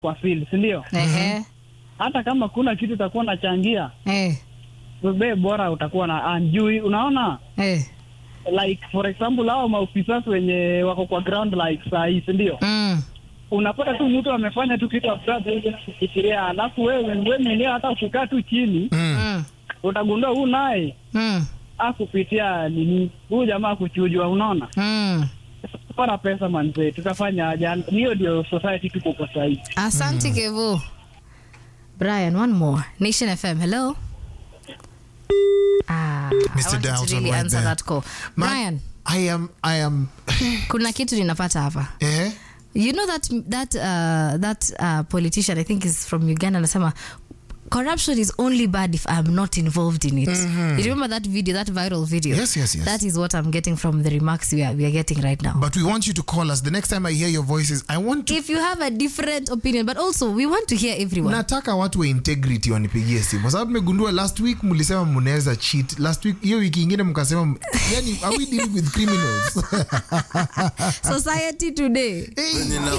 kwa feel, si ndio? Ehe. Hata kama kuna kitu utakuwa unachangia, Eh. wewe bora utakuwa na anjui. Unaona, Eh. like for example, hao maofisa wenye wako kwa ground like saa hii, si ndio? Mm. Unapata tu mtu amefanya tu kitu absurd hivi na kufikiria, alafu wewe wewe mwenyewe hata ukikaa tu chini Mm. utagundua huu naye Mm. akupitia nini, huyu jamaa kuchujwa. Unaona, Mm. para pesa manzee, tutafanya aje? Hiyo ndio society tuko kwa saa hii. Asante Kevo. Brian, one more. Nation FM, hello. Ah, I Mr. wanted to Dalton really right answer there. that call. Man, Brian, I am, I am, kuna kitu ninapata hapa. eh? You know that that uh, that uh, politician I think is from Uganda anasema corruption is only bad if I'm not involved in it. You remember that video, that viral video? Yes, yes, yes. That is what I'm getting from the remarks we are, we are getting right now. But we want you to call us. The next time I hear your voices, I want to if you have a different opinion, but also we want to hear everyone. nataka watu wa integrity wanipigie simu kwa sababu megundua last week mlisema mnaweza cheat last week hiyo wiki ingine mkasema yani are we dealing with criminals Society today. hey.